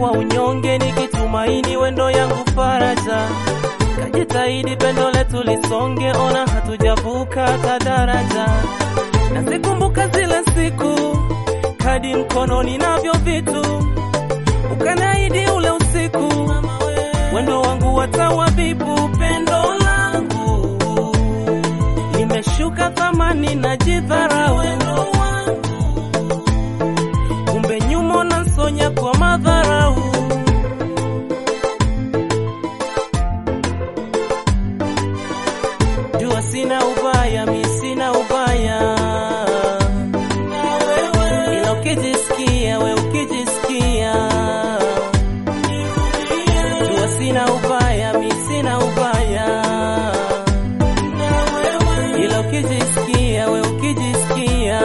kwa unyonge, nikitumaini wendo yangu faraja. Kajitahidi pendo letu lisonge, ona hatujavuka hata daraja. Nazikumbuka zile siku, kadi mkononi navyo vitu, ukanaidi ule usiku, wendo wangu watawabibu, pendo langu limeshuka thamani na jidharau, wendo wangu kumbe nyuma nasonya kwa madharau. Jua sina ubaya, mi sina ubaya, ila ukijisikia we ukijisikia, jua sina ubaya, mi sina ubaya, ila ukijisikia we ukijisikia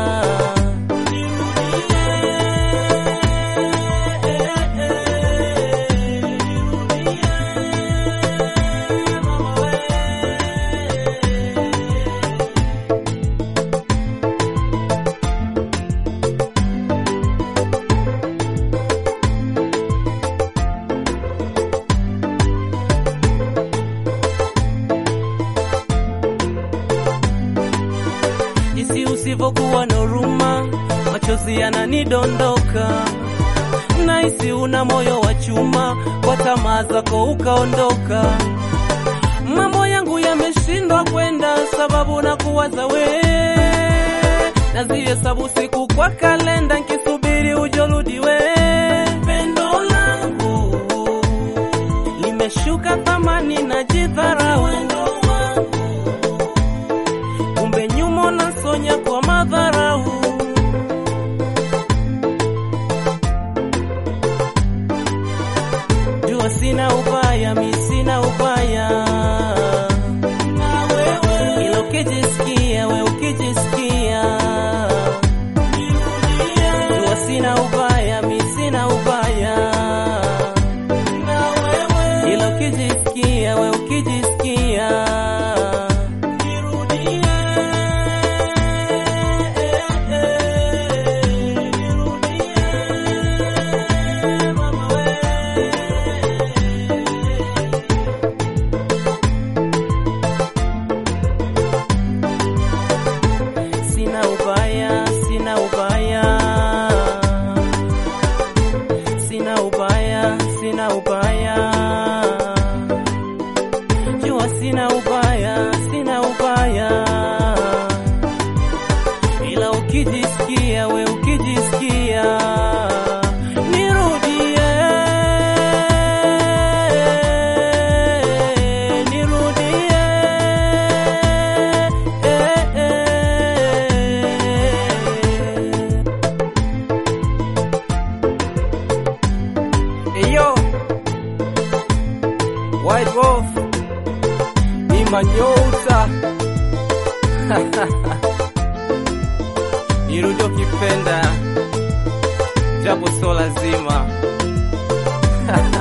jinsi usivyokuwa na huruma, machozi yananidondoka. Nahisi una moyo wa chuma, kwa tamaa zako ukaondoka. Mambo yangu yameshindwa kwenda, sababu na kuwaza we, nazihesabu siku kwa kalenda, nkisubiri ujorudi we. Pendo langu limeshuka thamani na jidharau, wendo wangu kumbe nyuma nasonya kwa madharau. Jua sina ubaya, mi sina ubaya, ila ukijisikia we ukijisikia, jua sina ubaya, mi sina ubaya, ila ukijisikia we ukijisikia Sina ubaya, sina ubaya, sina ubaya, sina ubaya, jua sina ubaya, sina ubaya, ila ukijisikia we ukijisikia nirudie, nirudie, eh, eh. Eyo White Wolf Imanyota nirudi ukipenda japo so lazima